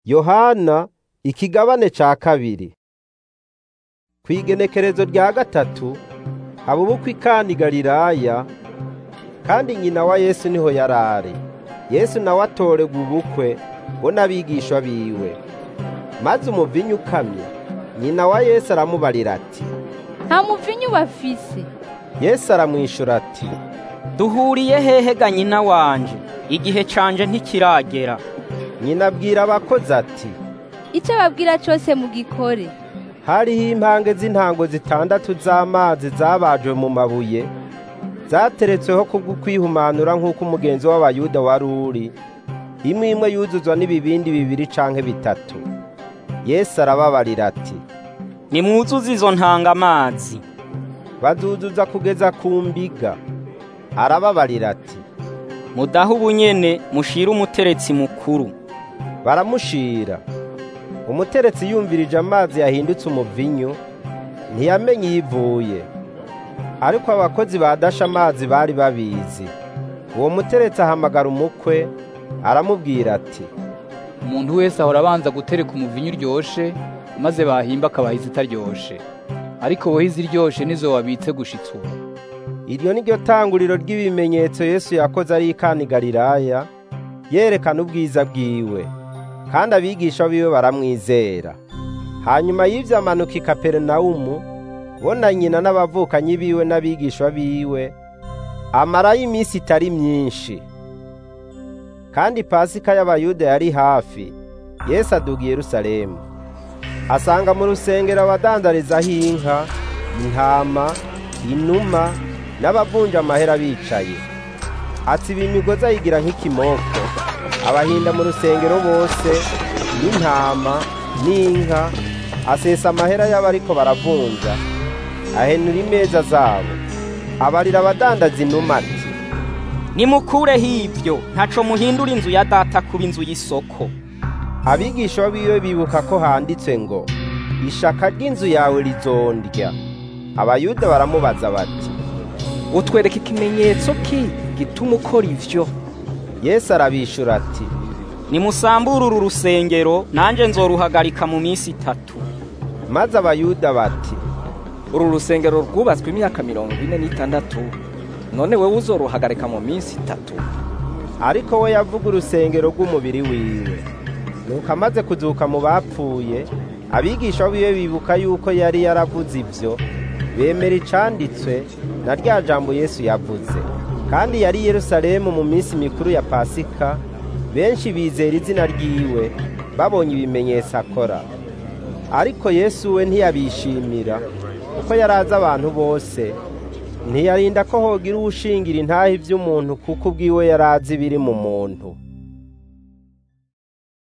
yohana ikigabane ca kabiri kw'igenekerezo rya gatatu haba ubukwe ikani galilaya kandi nyina wa yesu niho yarari yesu nawe atorerwa ubukwe bo n'abigishwa biwe maze umuvinyu ukamye nyina wa yesu aramubarira ati nta muvinyu bafise yesu aramwishura ati duhuriye hehe ga nyina wanje igihe canje ntikiragera nyina abwira abakozi ati icyo babwira cyose mugikore hariho impange z'intango zitandatu z'amazi zabajwe mu mabuye zateretsweho kubwo kwihumanura nk'uko umugenzi w'abayuda wari uri imwe imwe yuzuzwa n'ibibindi bibiri canke bitatu yesu arababarira ati nimwuzuze izo ntanga amazi bazuzuza kugeza ku mbiga arababarira ati mudahe ubunyene mushire umuteretsi mukuru baramushira umuteretsi yumvirije amazi yahindutse umuvinyu ntiyamenye iyo ivuye ariko abakozi badasha amazi bari babizi uwo muteretsi ahamagara umukwe aramubwira ati umuntu wese ahora abanza gutereka umuvinyu uryoshe maze bahimba akabaha izitaryoshe ariko wowe iziryoshe nizo wabitse gushitsa ubu iryo ni ryo tanguriro ry'ibimenyetso yesu yakoze ari ikani galilaya yerekana ubwiza bwiwe kandi abigisha biwe baramwizera hanyuma y'ivyo amanuka i kaperinawumu bo na nyina n'abavukanyi biwe n'abigishwa biwe amarayo iminsi itari myinshi kandi pasika y'abayuda yari hafi yesu aduga i yerusalemu asanga mu rusengero abadandarizaho inka intama inuma n'abavunja amahera bicaye atsiba imigozi ayigira nk'ikimoko abahinda mu rusengero bose n'intama n'inka asesa amahera y'abariko baravunja ahenura imeza zabo abarira abadandaza inuma ati nimukureho ivyo ntaco muhindura inzu ya data kuba inzu y'isoko abigisha biwe bibuka ko handitswe ngo ishaka ry'inzu yawe rizondya abayuda baramubaza bati utwereka ikimenyetso ki gituma ukora ivyo yesu arabishura ati nimusambure uru rusengero nanje nzoruhagarika mu minsi itatu maze abayuda bati uru rusengero rwubatswe imyaka mirongo ine n'itandatu none wewe uzoruhagarika mu minsi itatu ariko we yavuga urusengero rw'umubiri wiwe nuko amaze kuzuka mu bapfuye abigisha biwe bibuka yuko yari yaravuze ivyo bemera icanditswe na rya jambo yesu yavuze kandi yari i yerusalemu mu minsi mikuru ya pasika benshi bizera izina ryiwe babonye ibimenyetso akora ariko yesu we ntiyabishimira kuko yari azi abantu bose ntiyarinda ko hogira uwushingira intahe ivy'umuntu kuko ubwiwe yari azi ibiri mu muntu